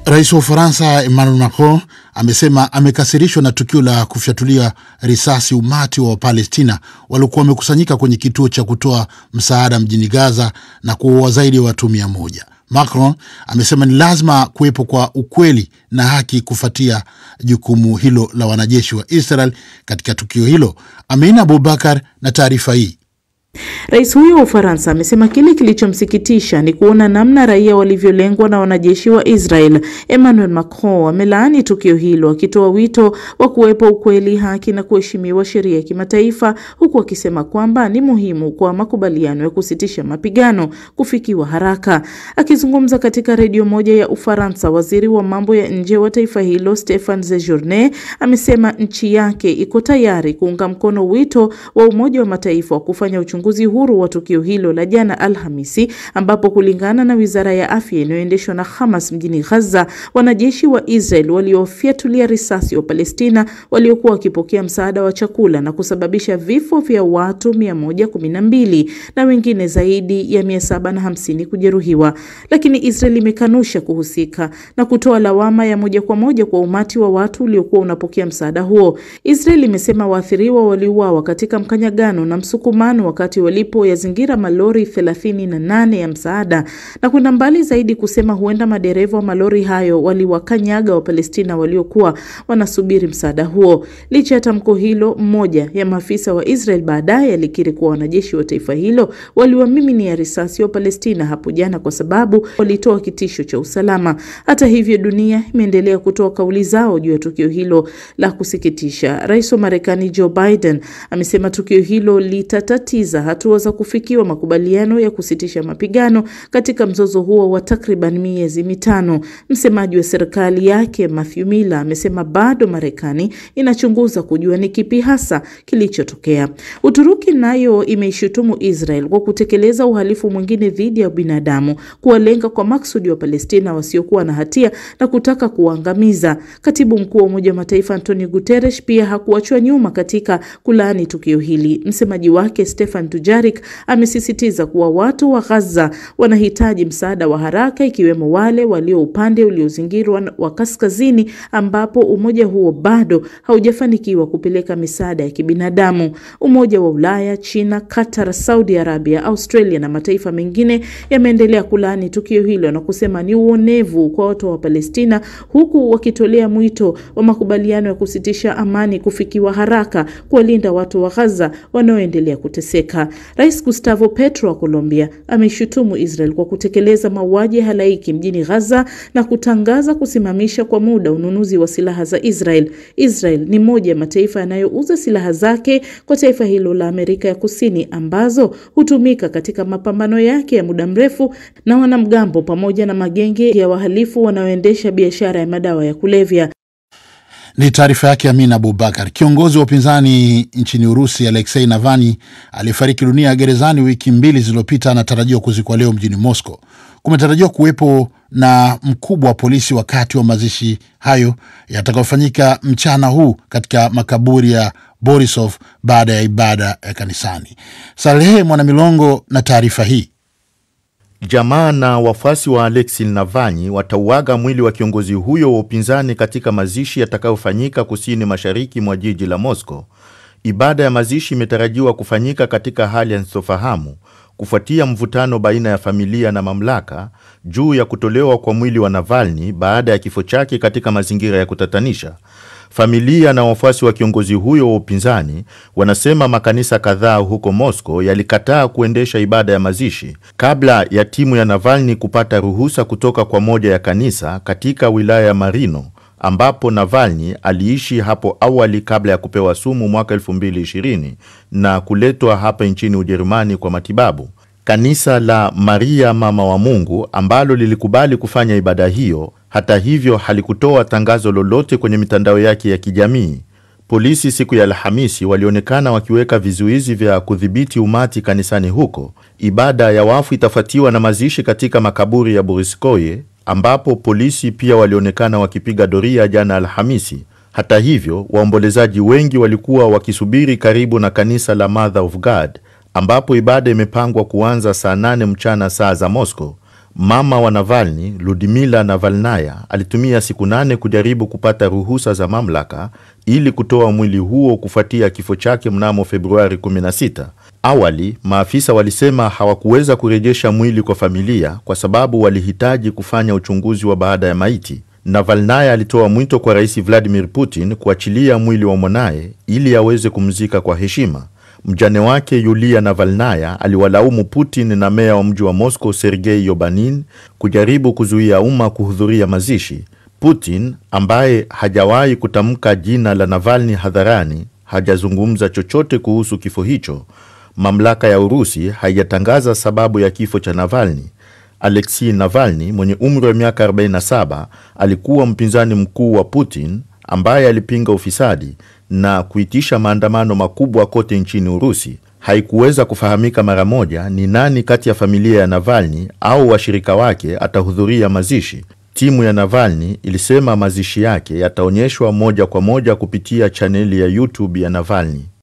Rais wa Ufaransa Emmanuel Macron amesema amekasirishwa na tukio la kufyatulia risasi umati wa Wapalestina waliokuwa wamekusanyika kwenye kituo cha kutoa msaada mjini Gaza na kuua zaidi ya watu mia moja. Macron amesema ni lazima kuwepo kwa ukweli na haki kufuatia jukumu hilo la wanajeshi wa Israel katika tukio hilo. Amina Abubakar na taarifa hii. Rais huyo wa Ufaransa amesema kile kilichomsikitisha ni kuona namna raia walivyolengwa na wanajeshi wa Israel. Emmanuel Macron amelaani tukio hilo akitoa wito wa kuwepo ukweli, haki na kuheshimiwa sheria ya kimataifa, huku akisema kwamba ni muhimu kwa makubaliano ya kusitisha mapigano kufikiwa haraka. Akizungumza katika redio moja ya Ufaransa, waziri wa mambo ya nje wa taifa hilo Stefan Sejourne amesema nchi yake iko tayari kuunga mkono wito wa Umoja wa Mataifa wa kufanya uchunguzi huru wa tukio hilo la jana Alhamisi, ambapo kulingana na wizara ya afya inayoendeshwa na Hamas mjini Gaza, wanajeshi wa Israel waliofyatulia risasi wa Palestina waliokuwa wakipokea msaada wa chakula na kusababisha vifo vya watu 112 na wengine zaidi ya 750 kujeruhiwa. Lakini Israel imekanusha kuhusika na kutoa lawama ya moja kwa moja kwa umati wa watu uliokuwa unapokea msaada huo. Israel imesema waathiriwa waliuawa katika mkanyagano na msukumano wakati walipoyazingira malori 38 ya msaada na kwenda mbali zaidi kusema huenda madereva wa malori hayo waliwakanyaga Wapalestina waliokuwa wanasubiri msaada huo. Licha ya tamko hilo, mmoja ya maafisa wa Israel baadaye alikiri kuwa wanajeshi wa taifa hilo waliwamiminia risasi wa Palestina hapo jana kwa sababu walitoa kitisho cha usalama. Hata hivyo, dunia imeendelea kutoa kauli zao juu ya tukio hilo la kusikitisha. Rais wa Marekani Joe Biden amesema tukio hilo litatatiza hatua za kufikiwa makubaliano ya kusitisha mapigano katika mzozo huo wa takriban miezi mitano. Msemaji wa serikali yake Matthew Miller amesema bado Marekani inachunguza kujua ni kipi hasa kilichotokea. Uturuki nayo imeishutumu Israel kwa kutekeleza uhalifu mwingine dhidi ya binadamu, kuwalenga kwa maksudi wa Palestina wasiokuwa na hatia na kutaka kuwaangamiza. Katibu mkuu wa Umoja wa Mataifa Antonio Guterres pia hakuachwa nyuma katika kulaani tukio hili. Msemaji wake Stefan Dujarric amesisitiza kuwa watu wa Gaza wanahitaji msaada wa haraka, ikiwemo wale walio upande uliozingirwa wa kaskazini, ambapo umoja huo bado haujafanikiwa kupeleka misaada ya kibinadamu. Umoja wa Ulaya, China, Qatar, Saudi Arabia, Australia na mataifa mengine yameendelea kulaani tukio hilo na kusema ni uonevu kwa watu wa Palestina, huku wakitolea mwito wa makubaliano ya kusitisha amani kufikiwa haraka, kuwalinda watu wa Gaza wanaoendelea kuteseka. Rais Gustavo Petro wa Colombia ameishutumu Israel kwa kutekeleza mauaji ya halaiki mjini Gaza na kutangaza kusimamisha kwa muda ununuzi wa silaha za Israel. Israel ni moja ya mataifa yanayouza silaha zake kwa taifa hilo la Amerika ya Kusini ambazo hutumika katika mapambano yake ya muda mrefu na wanamgambo pamoja na magenge ya wahalifu wanaoendesha biashara ya madawa ya kulevya. Ni taarifa yake Amin Abubakar. Kiongozi wa upinzani nchini Urusi Alexei Navalny aliyefariki dunia gerezani wiki mbili zilizopita anatarajiwa kuzikwa leo mjini Moscow. Kumetarajiwa kuwepo na mkubwa wa polisi wakati wa mazishi hayo yatakayofanyika mchana huu katika makaburi ya Borisov baada ya ibada ya kanisani. Salehe Mwanamilongo na taarifa hii. Jamaa na wafuasi wa Alexei Navalny watauaga mwili wa kiongozi huyo wa upinzani katika mazishi yatakayofanyika kusini mashariki mwa jiji la Moscow. Ibada ya mazishi imetarajiwa kufanyika katika hali ya sintofahamu kufuatia mvutano baina ya familia na mamlaka juu ya kutolewa kwa mwili wa Navalny baada ya kifo chake katika mazingira ya kutatanisha. Familia na wafuasi wa kiongozi huyo wa upinzani wanasema makanisa kadhaa huko Moscow yalikataa kuendesha ibada ya mazishi kabla ya timu ya Navalny kupata ruhusa kutoka kwa moja ya kanisa katika wilaya ya Marino ambapo Navalny aliishi hapo awali kabla ya kupewa sumu mwaka 2020 na kuletwa hapa nchini Ujerumani kwa matibabu. Kanisa la Maria Mama wa Mungu ambalo lilikubali kufanya ibada hiyo, hata hivyo, halikutoa tangazo lolote kwenye mitandao yake ya kijamii. Polisi siku ya Alhamisi walionekana wakiweka vizuizi vya kudhibiti umati kanisani huko. Ibada ya wafu itafuatiwa na mazishi katika makaburi ya Boriskoye ambapo polisi pia walionekana wakipiga doria jana Alhamisi. Hata hivyo, waombolezaji wengi walikuwa wakisubiri karibu na kanisa la Mother of God ambapo ibada imepangwa kuanza saa nane mchana saa za Moscow. Mama wa Navalny, Ludmila Navalnaya, alitumia siku nane kujaribu kupata ruhusa za mamlaka ili kutoa mwili huo kufuatia kifo chake mnamo Februari 16. Awali, maafisa walisema hawakuweza kurejesha mwili kwa familia kwa sababu walihitaji kufanya uchunguzi wa baada ya maiti. Navalnaya alitoa mwito kwa Rais Vladimir Putin kuachilia mwili wa mwanaye ili aweze kumzika kwa heshima. Mjane wake Yulia Navalnaya aliwalaumu Putin na meya wa mji wa Moscow Sergei Yobanin kujaribu kuzuia umma kuhudhuria mazishi. Putin ambaye hajawahi kutamka jina la Navalny hadharani hajazungumza chochote kuhusu kifo hicho. Mamlaka ya Urusi haijatangaza sababu ya kifo cha Navalny. Alexei Navalny mwenye umri wa miaka 47 alikuwa mpinzani mkuu wa Putin ambaye alipinga ufisadi na kuitisha maandamano makubwa kote nchini Urusi. Haikuweza kufahamika mara moja ni nani kati ya familia ya Navalny au washirika wake atahudhuria mazishi. Timu ya Navalny ilisema mazishi yake yataonyeshwa moja kwa moja kupitia chaneli ya YouTube ya Navalny.